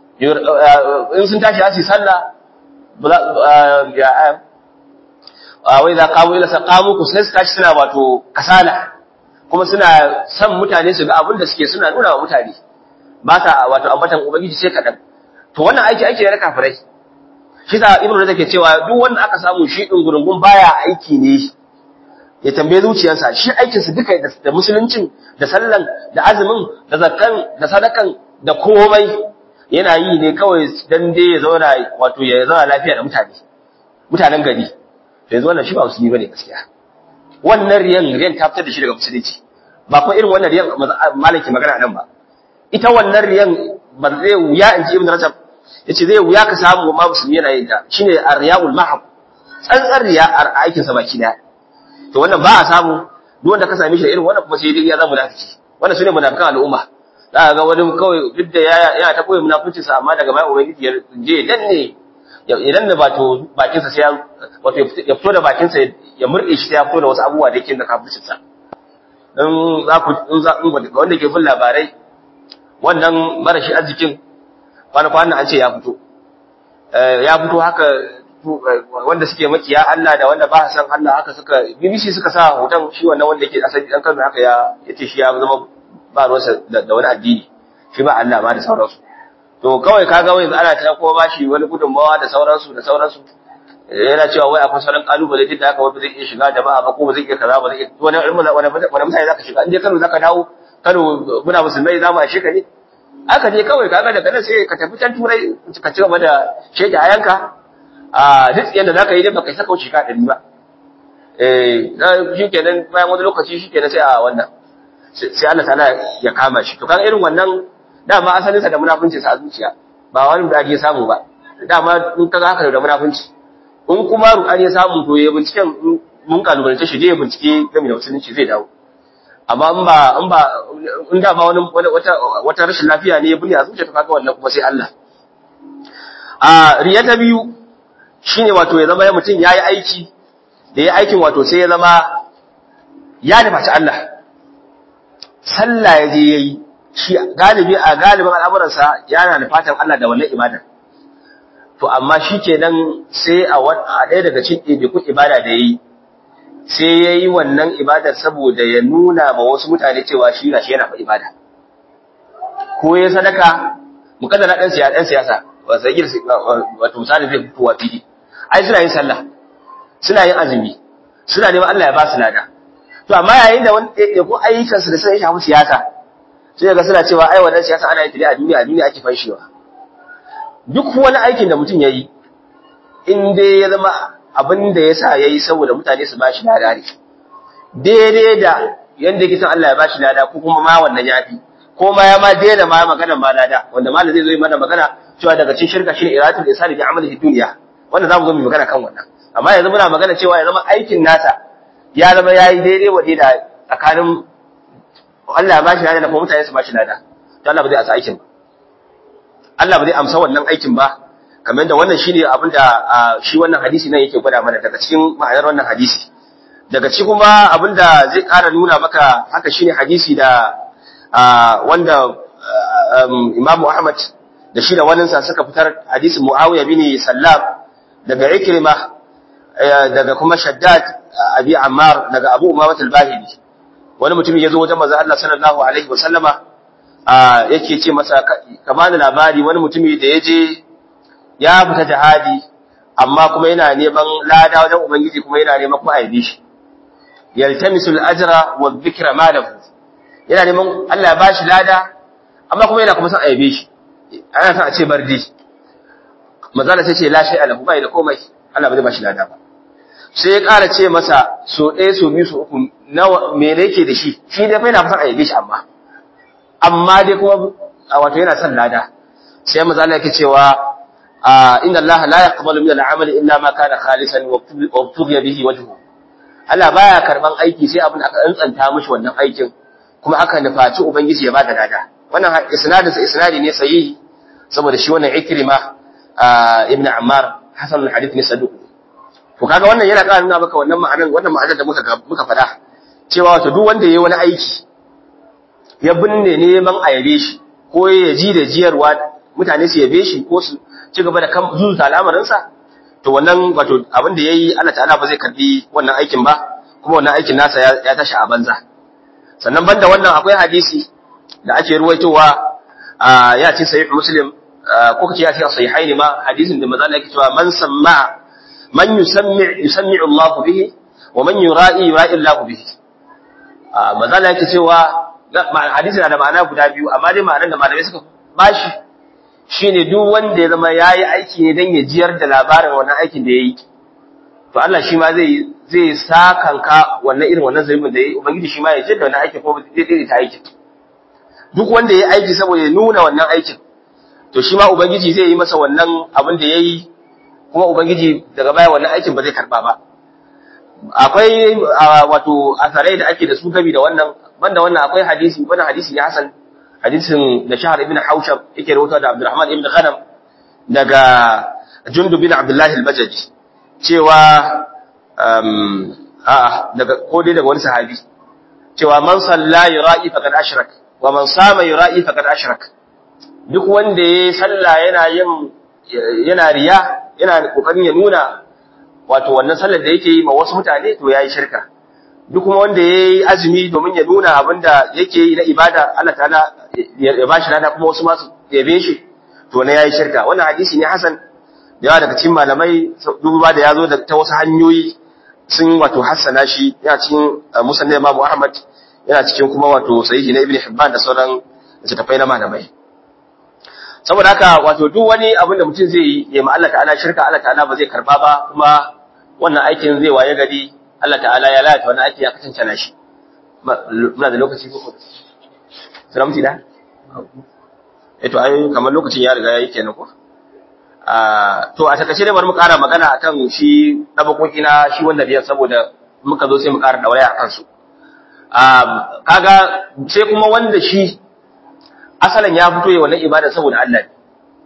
in sun tashi asi sallah wai za kawo ila saqamu ku sai su tashi suna wato kasala kuma suna son mutane su ga abin da suke suna nuna wa mutane ba ta wato ambatan ubangiji sai kadan to wannan aiki aiki ne na kafirai shi sa ibnu da ke cewa duk wanda aka samu shi din gurungun baya aiki ne ya tambaye zuciyarsa shi aikin su duka da musuluncin da sallan da azumin da zakkan da sadakan da komai yana yi ne kawai dan dai ya zauna wato ya zauna lafiya da mutane mutanen gari to yanzu wannan shi ba musulmi bane gaskiya wannan riyan riyan ta fitar da shi daga musulunci ba kuma irin wannan riyan malaki magana nan ba ita wannan riyan ba zai wuya in ji ibn rajab yace zai wuya ka samu ma musulmi yana yin ta shine ar-riyaul mahab tsantsar riya a aikin sa baki daya to wannan ba a samu duk wanda ka same shi da irin wannan kuma sai dai ya zama munafiki wannan sune munafikan al'umma za ga wani kawai duk da yana ta koyi munafincin sa amma daga bayan ubangiji ya je danne idan da bato bakin sa sai wato ya fito da bakin sa ya murde shi sai ya fito da wasu abubuwa da yake da kafircin sa dan za ku in za wanda ke bin labarai wannan marashi arzikin kwana-kwanan an ce ya fito ya fito haka wanda suke makiya Allah da wanda ba san Allah haka suka BBC suka sa hoton shi wannan wanda yake asali dan Kano haka ya yace shi ya zama ba ruwansa da wani addini shi ba Allah ma da sauransu to kawai kaga wai ana ta kuma bashi wani gudunmawa da sauransu da sauransu yana cewa wai akwai sauran kalubale duk da haka wai ba zai iya shiga jama'a ba ko ba zai iya kaza ba zai iya wani wani wani mutane zaka shiga in dai Kano zaka dawo Kano muna musulmai za mu ashe ka ne aka je kawai kaga daga nan sai ka tafi can turai ka ci gaba da shege ayanka a duk yanda zaka yi dai baka saka wuce ka dari ba eh shikenan bayan wani lokaci shikenan sai a wannan sai Allah ta'ala ya kama shi to kaga irin wannan dama asalin sa da munafunci sa a zuciya ba wani da ya samu ba dama in kaga haka da munafunci in kuma ruɗani ya samu to ya binciken mun kalubalance shi je ya bincike game da musulunci zai dawo amma in ba in ba in da ba wani wata wata rashin lafiya ne ya buni a zuciya to kaga wannan kuma sai Allah a riya ta biyu shine wato ya zama mutum yayi aiki da yayi aikin wato sai ya zama ya nufaci Allah sallah ya je yayi shi galibi a galibin al'amuransa yana nufatan Allah da wannan ibada to amma shikenan sai a ɗaya daga cikin ɗaiɗaikun ibada da yayi sai ya yi wannan ibadar saboda ya nuna ma wasu mutane cewa shi gashi yana fa ibada ko ya sadaka mukaddara dan siyasa dan siyasa wato misali zai fitowa fili ai suna yin sallah suna yin azumi suna neman Allah ya ba su lada to amma yayin da wani ya ko ayyukan su da sai ya shafi siyasa sai ga suna cewa ai wannan siyasa ana yin ta a duniya a duniya ake fanshewa duk wani aikin da mutum yayi in dai ya zama abin da ya sa ya yi saboda mutane su ba shi lada ne daidai da yadda yake son Allah ya ba shi lada ko kuma ma wannan ya fi ko ma ya ma daina ma magana ma lada wanda malam zai zo yi mana magana cewa daga cikin shirka shine iratul isali bi amalihi dunya wanda zamu zo mu magana kan wannan amma yanzu muna magana cewa ya zama aikin nasa ya zama yayi daidai wa da tsakanin Allah ya ba shi lada da kuma mutane su ba shi lada to Allah ba zai asa aikin ba Allah ba zai amsa wannan aikin ba kamar da wannan shine abin da shi wannan hadisi nan yake gwada mana daga cikin ma'anar wannan hadisi daga cikin kuma abin da zai ƙara nuna maka haka shine hadisi da wanda Imam Ahmad da shi da wannan sa suka fitar hadisin Muawiya bin Sallam daga Ikrima daga kuma Shaddad Abi Ammar daga Abu Umamah al-Bahili wani mutum ya zo wajen manzo Allah sallallahu alaihi wasallama yake ce masa ka bani labari wani mutumi da ya je ya fita jihadi amma kuma yana neman lada wajen ubangiji kuma yana neman kuma aibe shi yaltamisul ajra wa dhikra malahu yana neman Allah ya bashi lada amma kuma yana kuma son aibe shi ana son a ce bardi mazala sai ce la shay alahu bai da komai Allah ba zai bashi lada ba sai ya ƙara ce masa so ɗaya so biyu so uku nawa me ne yake da shi shi dai fa yana son aibe shi amma amma dai kuma wato yana son lada sai mazala yake cewa inna Allah la yaqbalu min al-amali illa ma kana khalisan wa tughiya bihi wajhu Allah baya karban aiki sai abin aka tsantsanta mishi wannan aikin kuma aka nufaci ubangiji ya bada lada wannan isnadin sa isnadi ne sahihi saboda shi wannan ikrima ibn ammar hasan al-hadith ne saduq to kaga wannan yana ƙara nuna maka wannan ma'anar wannan ma'anar da muka muka faɗa cewa wato duk wanda yayi wani aiki ya binne neman a yabe shi ko ya ji da jiyarwa mutane su yabe shi ko su ci gaba da kan zuzuta al'amarinsa to wannan wato abin da yayi Allah ta'ala ba zai karbi wannan aikin ba kuma wannan aikin nasa ya tashi a banza sannan banda wannan akwai hadisi da ake ruwaitowa ya ce sahih muslim ko kace ya ce sahihain ma hadisin da manzo Allah yake cewa man samma man yusammi yusammi Allah bihi wa man yura'i yura'i Allah bihi manzo Allah yake cewa hadisi na da ma'ana guda biyu amma dai ma'anar da malamai suka bashi shine duk wanda ya zama yayi aiki ne dan ya jiyar da labarin wannan aikin da yayi to Allah shi ma zai zai sakanka wannan irin wannan zalimin da yayi ubangiji shi ma ya jidda wannan aikin ko zai dai ta aikin duk wanda yayi aiki saboda ya nuna wannan aikin to shi ma ubangiji zai yi masa wannan abin da yayi kuma ubangiji daga baya wannan aikin ba zai karba ba akwai wato asarai da ake da su gabi da wannan banda wannan akwai hadisi wannan hadisi ne hasan hadisin da shahar ibn haushab yake rawaito da abdurrahman ibn khanam daga jundub bin abdullahi al-bajaji cewa um a daga ko dai daga wani sahabi cewa man salla yura'i faqad ashrak wa man sama yura'i faqad ashrak duk wanda yayi sallah yana yin yana riya yana kokarin ya nuna wato wannan sallar da yake yi ma wasu mutane to yayi shirka duk kuma wanda yayi azumi domin ya nuna abinda yake yi na ibada Allah ta'ala ya bashi lada kuma wasu masu yabe shi to ne yayi shirka wannan hadisi ne hasan yawa daga cikin malamai duba da yazo da ta wasu hanyoyi sun wato hassana shi yana cikin musannad Imam Ahmad yana cikin kuma wato sahihi na Ibn Hibban da sauran littattafai na malamai saboda haka wato duk wani abin da mutum zai yi ya ma Allah ta'ala shirka Allah ta'ala ba zai karba ba kuma wannan aikin zai waye gari Allah ta'ala ya lalata wannan aiki ya kasance na shi muna da lokaci ko salamu da eh to ai kamar lokacin ya riga yayi kenan ko a to a takaice dai bari mu ƙara magana akan shi dabakoki na shi wanda biyan saboda muka zo sai mu ƙara dauraya akan su a kaga sai kuma wanda shi asalin ya fito yi wannan ibada saboda Allah ne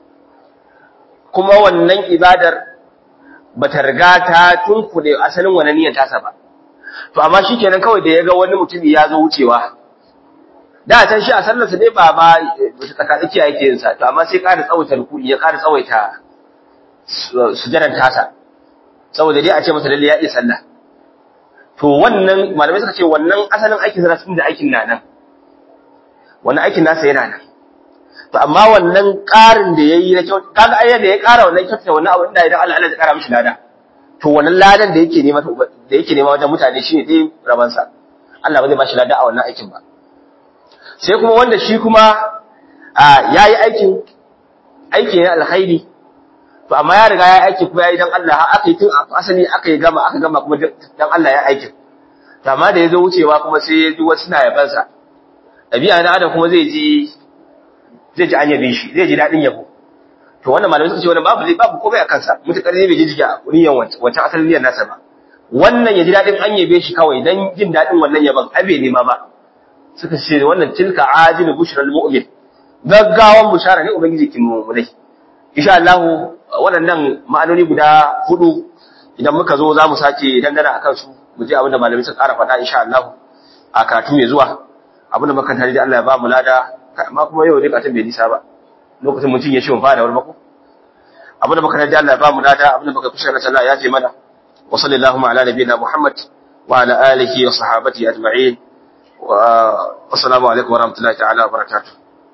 kuma wannan ibadar bata riga ta tunkuɗe asalin wannan niyyar tasa ba to amma shikenan kawai da ya ga wani mutumi ya zo wucewa da can shi a sallarsa ne ba ma tsakatsakiya yake yin sa to amma sai ƙara tsawaita rukuni ya ƙara tsawaita sujadan tasa saboda dai a ce masa lalle ya iya sallah to wannan malamai suka ce wannan asalin aikin sa da aikin na nan wannan aikin nasa yana nan to amma wannan ƙarin da yayi na kyau kaga ayyar da ya ƙara wannan kyauta wannan abu inda idan Allah Allah ya ƙara mishi lada to wannan ladan da yake nema da yake nema wajen mutane shine dai raban sa Allah ba zai bashi lada a wannan aikin ba sai kuma wanda shi kuma yayi aikin aiki ne alkhairi to amma ya riga ya aiki kuma yayi dan Allah har aka yi tun asali aka yi gama aka gama kuma dan Allah ya aikin to amma da yazo wucewa kuma sai ya ji wasu na yabansa ɗabi'a na adam kuma zai ji zai ji an yabe shi zai ji daɗin yabo to wannan malamai suka ce wannan babu zai babu komai a kansa mutakar ne bai ji jiga niyan wancan asalin niyyar nasa ba wannan ya ji daɗin an yabe shi kawai dan jin daɗin wannan yaban abe ne ma ba suka ce wannan tilka ajilu bushral mu'min gaggawan bushara ne ubangiji kin mu dai insha Allah waɗannan ma'anoni guda hudu idan muka zo za mu sake dangana akan su mu je abin da malamai suka ƙara faɗa insha Allah a karatu mai zuwa abin da muka tare da Allah ya ba mu lada amma kuma yau dai katin bai nisa ba lokacin mutum ya shi mun fara warmako abin da muka tare da Allah ya ba mu lada abin da muka kusa da Allah ya ce mana wa sallallahu ala nabiyina Muhammad wa ala alihi wa sahabati ajma'in wa assalamu alaikum wa rahmatullahi ta'ala wa barakatuh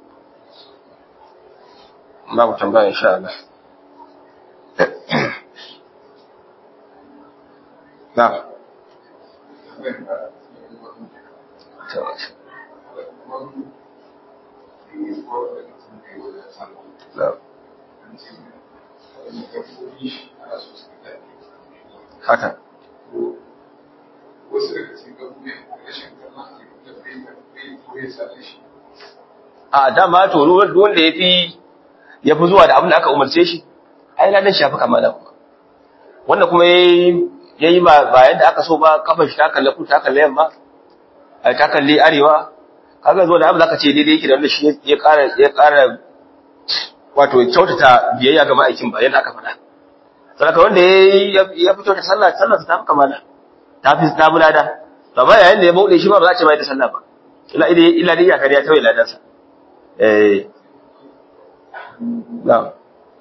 babu tambaya insha Allah na'am haka a dama to wanda ya fi ya fi zuwa da abin da aka umarce shi ai ladan shafi kamala kuma wanda kuma ya yi ba yadda aka so ba kafin shi ta kalle ku ta kalle yamma ta kalli arewa kaga zo da abu zaka ce daidai yake da wanda shi ya ƙara ya ƙara wato kyautata biyayya ga ma'aikin ba yadda aka faɗa saboda wanda ya ya fito da sallah sallah ta fi kamala ta fi ta bulada to amma yayin da ya bauɗe shi ba ba za a ce mai da sallah ba illa illa illa dai ya kariya ta ladan sa eh na'am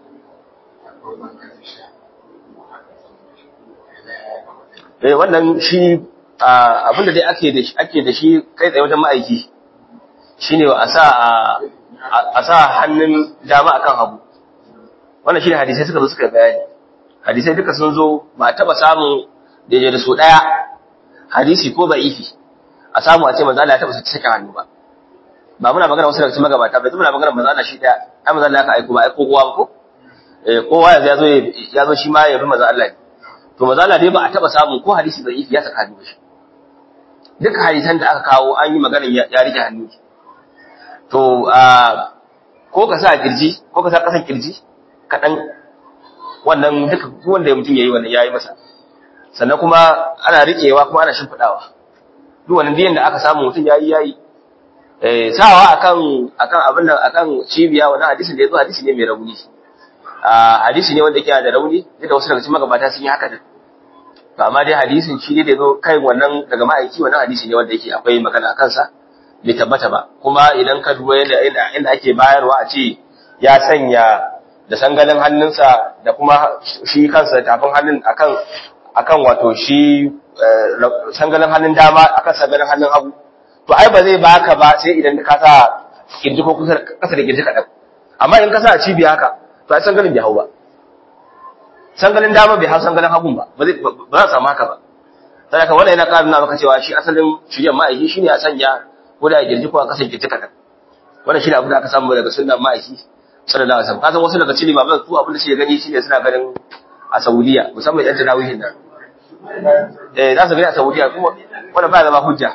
eh wannan shi abinda dai ake da shi ake da shi kai tsaye wajen ma'aiki shine a sa a sa hannun dama akan hagu wannan shine hadisai suka zo suka bayani hadisai duka sun zo ba a taba samun daidai da su daya hadisi ko ba'ifi a samu a ce manzo Allah ya taba saka hannu ba ba muna magana wasu daga cikin magabata bai muna magana manzo Allah shi daya ai manzo Allah ka aiko ba aiko kowa ba ko eh kowa yanzu ya zo ya zo shi ma ya bi manzo Allah ne to manzo Allah dai ba a taba samun ko hadisi da ya saka hannu shi duk hadisan da aka kawo an yi magana ya rike hannu to ko ka sa kirji ko ka sa kasan kirji kaɗan wannan duka wanda mutum ya yi wannan ya yi masa sannan kuma ana riƙewa kuma ana shimfiɗawa duk wannan biyan da aka samu mutum ya yi ya yi sawa akan akan abin nan akan cibiya wannan hadisin da ya zo hadisi ne mai rauni hadisi ne wanda yake da rauni da wasu daga cikin magabata sun yi haka din to amma dai hadisin shi ne da zo kai wannan daga ma'aiki wannan hadisi ne wanda yake akwai magana a kansa bai tabbata ba kuma idan ka duba yadda inda ake bayarwa a ce ya sanya da sangalin hannunsa da kuma shi kansa tafin hannun akan akan wato shi sangalin hannun dama akan sangalin hannun hagu to ai ba zai baka ba sai idan ka sa kirji ko kusa kasa da kirji kaɗan amma in ka sa a cibiya haka to ai sangalin bai hau ba sangalin dama bai hau sangalin hagun ba ba za a samu haka ba sai ka wannan yana ƙara nuna maka cewa shi asalin shirya ma'aiki shine a sanya ko da girji ko a kasan kirji kaɗan wannan shine abin da aka samu daga sunnan ma'aiki sallallahu alaihi wasallam kasan wasu daga cikin limaman su abin da suke gani shine suna ganin a Saudiya musamman yan tarawihin nan eh za su gani a Saudiya kuma wanda ba zama hujja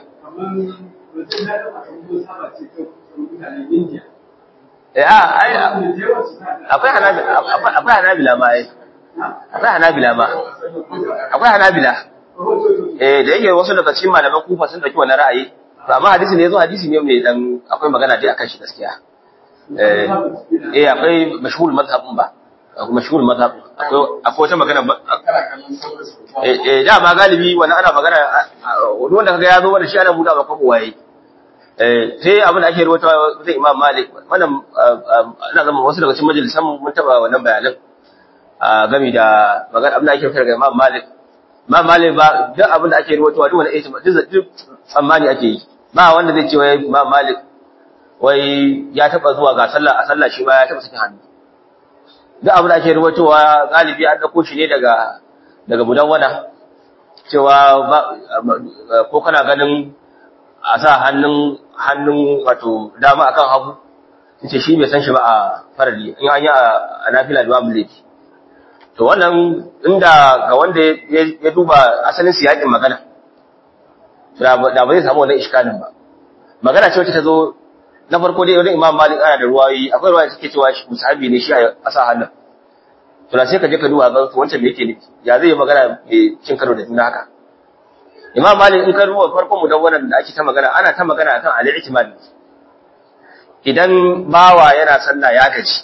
eh a ai akwai hanabila akwai hanabila ma ai akwai hanabila ma akwai hanabila eh da yake wasu daga cikin malaman kufa sun dauki wannan ra'ayi to amma hadisi ne yazo hadisi ne mai dan akwai magana dai akan shi gaskiya eh eh akwai mashhur mazhabin ba akwai mashhur mazhab akwai akwai wata magana eh eh da ma galibi wannan ana magana wanda kaga yazo wanda shi ana buda ba kwabo waye eh sai abin da ake rubuta zai Imam Malik wannan ina zama wasu daga cikin majalisan mun taba wannan bayanan a gami da magana abin da ake rubuta daga Imam Malik Imam Malik ba duk abin da ake rubuta duk wani ijma duk tsammani ake yi ba wanda zai ce wai Imam Malik wai ya taba zuwa ga sallah a sallah shi ma ya taba sakin hannu duk abin da ake rubutowa galibi an dauko shi ne daga daga mudawwana cewa ko kana ganin a sa hannun hannun wato dama akan hagu ce shi bai san shi ba a farali in an yi a nafila da babu laifi to wannan inda ga wanda ya duba asalin siyakin magana da ba zai samu wannan iskalin ba magana ce wacce ta zo na farko dai wani imam malik ana da ruwayi akwai ruwayi suke cewa shi musahabi ne shi a sa hannun to sai ka je ka duba ga wancan me yake nufi ya zai yi magana mai cin karo da juna haka imam malik in ka duba farkon mu dan wannan da ake ta magana ana ta magana akan al-i'timad idan bawa yana sallah ya gaji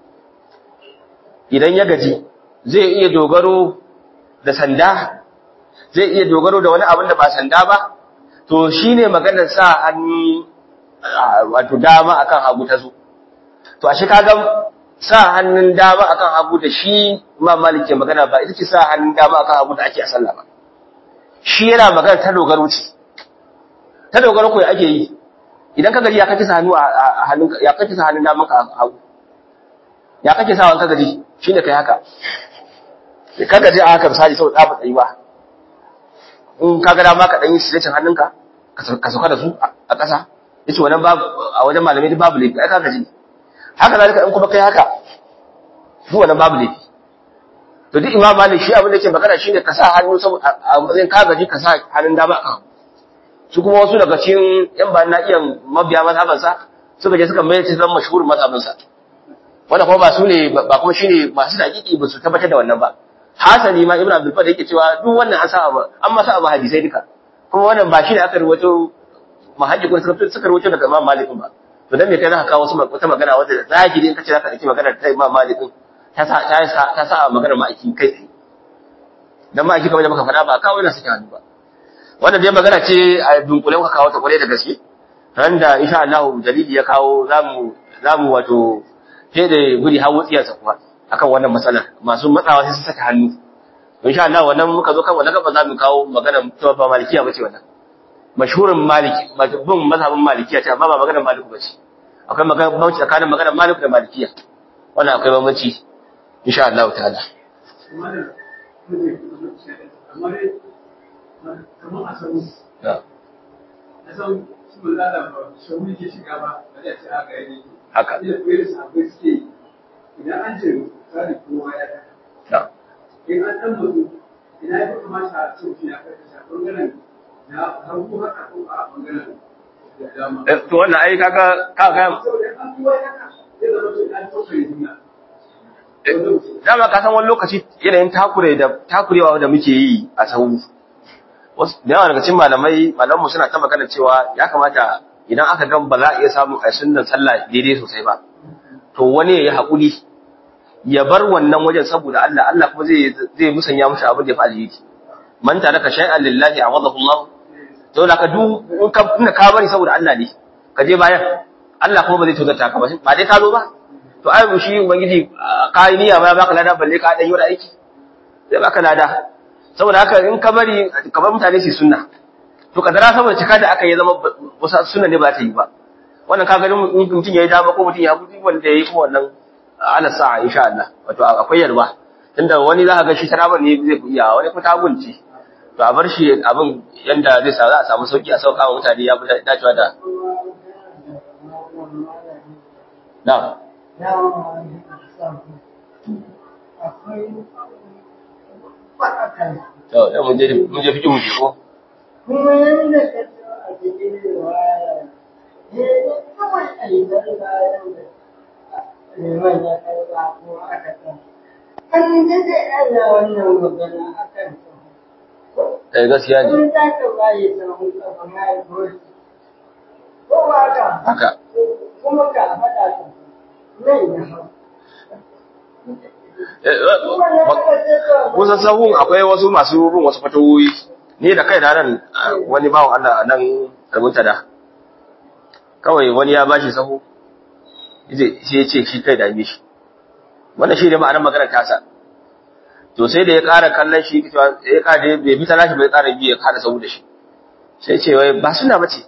idan ya gaji zai iya dogaro da sanda zai iya dogaro da wani abin da ba sanda ba to shine maganar sa hannu wato dama akan hagu ta zo to ashe kaga sa hannun dama akan hagu da shi imam malik ke magana ba ita ce sa hannun dama akan hagu da ake a sallah ba shi yana magana ta dogaro ce ta dogaro ko ake yi idan ka gaji ya kake sa hannu a hannun ya kake sa hannun daman ka hagu ya kake sa wanka gaji shine kai haka ka gaji a haka misali sau tsafa tsayuwa in ka ga dama ka dan yi silecin hannunka ka sauka da su a ƙasa yace wannan babu a wajen malamai babu laifi ai ka gaji haka zalika in kuma kai haka duk wannan babu laifi to duk imam malik shi abin da yake magana shine ka sa hannu saboda a matsayin ka gaji ka sa hannun dama a su kuma wasu daga cikin yan ba na iya mabiya mazhaban sa suka je suka mai zama mashhur mazhaban sa wanda kuma ba su ne ba kuma shine masu dakiki ba su tabbatar da wannan ba hasali ma ibnu abdul fadl yake cewa duk wannan an sa abu an masa abu hadisai duka kuma wannan ba shi ne aka rubuto mahajjikun suka suka rubuto daga imam malik ba to dan me kai zaka kawo wasu wata magana wanda zahiri in kace zaka dauki magana ta imam malik ta sa ta sa maganar ma'aiki kai tsaye dan ma'aiki kamar da muka faɗa ba kawo yana sake hannu ba wannan dai magana ce a dunkule muka kawo ta kwarai da gaske ran da insha Allah dalili ya kawo zamu zamu wato sai da guri hawo tsiyar sa kuma akan wannan matsalar masu matsawa sai su saka hannu insha Allah wannan muka zo kan wannan gaba zamu kawo magana ta ba malikiya bace wannan mashhurin maliki bin mazhabin malikiya ce amma ba maganar maliku bace akwai magana bauchi tsakanin maganar maliku da malikiya wannan akwai bambanci insha Allah ta'ala kamar a sanu a san haka idan an ce misali kowa ya na in an ɗan mutu ina ya fi kamata a ce mutum ya karkashe a ɓangaren na hagu haka ko a ɓangaren da dama. Eh, to wannan ai kaga kaga Saboda an kowa ya haka zai zama to an tokare juna. dama ka san wani lokaci yanayin takure da takurewa da muke yi a sahu wasu da yawa daga cikin malamai malamanmu suna ta magana cewa ya kamata idan aka gan ba za a iya samu a sunnan sallah daidai sosai ba to wani ya yi haƙuri ya bar wannan wajen saboda Allah Allah kuma zai zai musanya mishi abin da ya fi alheri man taraka shay'an lillahi awadahu Allah to da ka du in ka tunda ka bari saboda Allah ne ka je bayan Allah kuma ba zai tozarta ka ba ba dai ka zo ba to ai shi ubangiji ka yi niyya ma baka lada balle ka dan yi wani aiki zai baka lada saboda haka in ka bari ka bar mutane su sunna to kadara saboda cika da aka yi zama wasu sunna ne ba ta yi ba wannan ka gani mutum yayi dama ko mutum ya gudu wanda yayi kuma wannan ala sa'a insha Allah wato akwai yalwa tunda wani za ka ga shi taraban ne zai iya wani kuma tagunci to a bar shi abin yanda zai sa za a samu sauki a sauka wa mutane ya fi dacewa da na'am to da mun je mun je fikin mu ko kuma yadda ka so a cikin riwaya ne kawai alibar bayan da liman ya karba ko aka san an daɗe ana wannan magana a kan eh gaskiya ne kun za ka bayi sahun kafa na yi gosi ko ba ka haka kuma ka faɗa ka nan ya hau Eh, eh, kuma na ba- ka ce to kusan sahun akwai wasu masu bin wasu fatawoyi ni da kai da nan ah, wani bawan Allah a nan rubuta da kawai wani ya bashi sahu zai sai ya ce shi kai da shi wannan shi ne ma'anar maganar tasa to sai da ya ƙara kallon shi cewa ya ƙara bai bi ta nashi bai ƙara biyu ya ƙara sahu da shi sai ce wai ba suna bace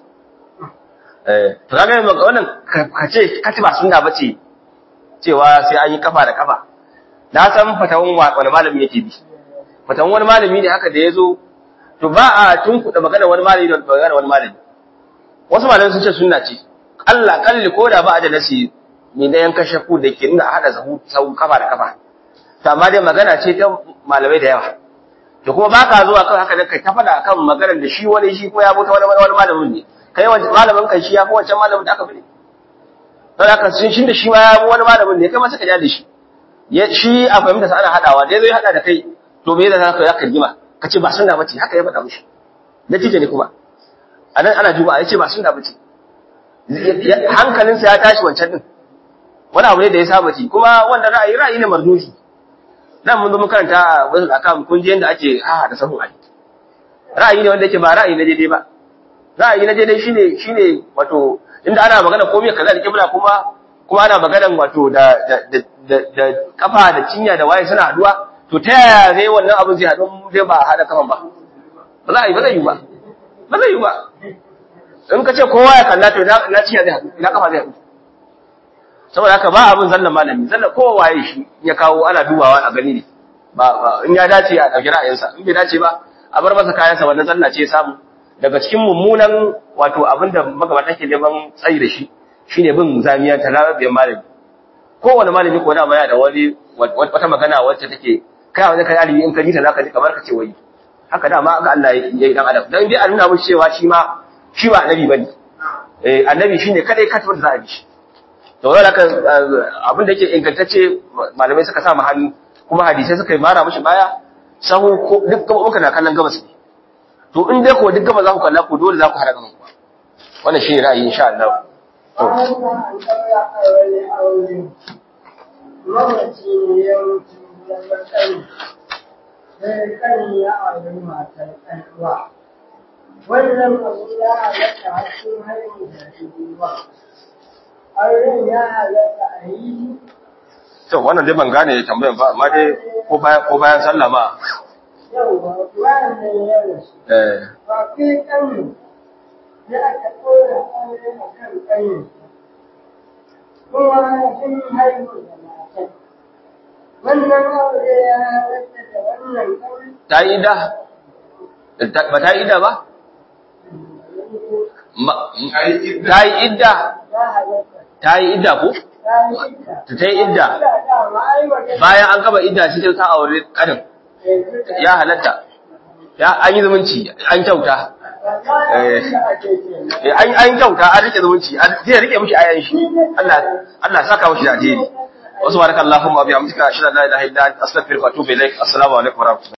eh to kaga yanzu wannan ka ka ce ka ce ba suna bace cewa sai an yi kafa da kafa na san fatawan wa- wani malami yake bi fatawan wani malami ne haka da ya zo to ba a tunkuɗa magana wani malami da magana wani malami wasu malamai sun ce sunna ce Allah kalli ko da ba a da nasi mai na yanka shakku da ke nuna a haɗa sahu sahu kafa da kafa to amma dai magana ce ta malamai da yawa to kuma ba ka zuwa kan haka da kai ta faɗa akan maganar da shi wani shi kuma ya bota wani wani malamin ne kai wani malamin kan shi ya fi wancan malamin da aka fi ne don haka sun shi da shi ma ya fi wani malamin ne kai ma suka ja da shi ya shi a fahimta sa ana hadawa da yazo ya hada da kai to me yasa ka zaka rigima kace ba sunna bace haka ya faɗa mishi natija ne kuma anan ana juma'a yace ba sunna bace hankalinsa ya tashi wancan din wani abu ne da ya saba ci kuma wanda ra'ayi ra'ayi ne marduhi nan mun zo mun karanta wasu akam kun je yanda ake ha da sahun ali ra'ayi ne wanda yake ba ra'ayi na daidai ba ra'ayi na daidai shine shine wato inda ana magana komai kaza da kibla kuma kuma ana magana wato da da da da kafa da cinya da waye suna haduwa to ta yaya zai wannan abin zai haɗu zai ba haɗa kafan ba ba za a yi ba zai yi ba ba zai yi ba in ka ce kowa ya kalla to na cinya zai haɗu ina kafa zai haɗu saboda haka ba abin zallan malami zallan kowa waye shi ya kawo ana dubawa a gani ne ba in ya dace a ɗauki ra'ayinsa in bai dace ba a bar masa kayansa wannan zalla ce ya samu daga cikin mummunan wato abin da magabata ke neman tsayi da shi shine bin zamiya ta larabiyar malami kowane malami ko da yana da wani wata magana wacce take kai wani kai alibi in ka ji ta zaka ji kamar ka ce wai haka da ma ga Allah ya yi dan adam dan dai a nuna mushi cewa shi ma shi ba annabi bane eh annabi shine kadai katibin da za a bi shi to wanda haka abin da yake ingantacce malamai suka sa mu hannu kuma hadisai suka yi mara mushi baya sahu ko duk gaba uka na kallon gabas ne to in dai ko duk gaba za ku kalla ku dole za ku hada gaban ku wannan shine ra'ayi insha Allah to Bayan da an ɗaura a wani aure, mamaci ne ya mutu na matsari, sai kan ya auri matar ɗan'uwa. Wannan abu ya halatta hakkin haihu da ruwa. Auren ya halatta a yi to wannan dai ban gane tambayan ba amma dai ko bayan ko bayan sallah ma yauwa, wannan ya rasu. eh Ba kai ƙanu, ya aka ɗora aure a kan ƙanu. Kuma sun haihu da matan. Wannan aure ya halatta da wannan aure. ta yi da ba ta yi da ba Ma- Ta yi idda. ta yi idda ya halatta ta yi idda ko ta yi idda ta ta yi idda da dama ai magana bayan an gaba idda sai ta aure kanin ya halatta ya an yi zumunci an kyauta wallahi abin da ake kenan Eh, an an kyauta an rike zumunci an zai rike mishi ayan shi Allah Allah saka mishi da alheri wasu barakallahumma wa bihamdika ashhadu an la ilaha illa anta astaghfiruka wa atubu ilaik assalamu alaikum wa rahmatullahi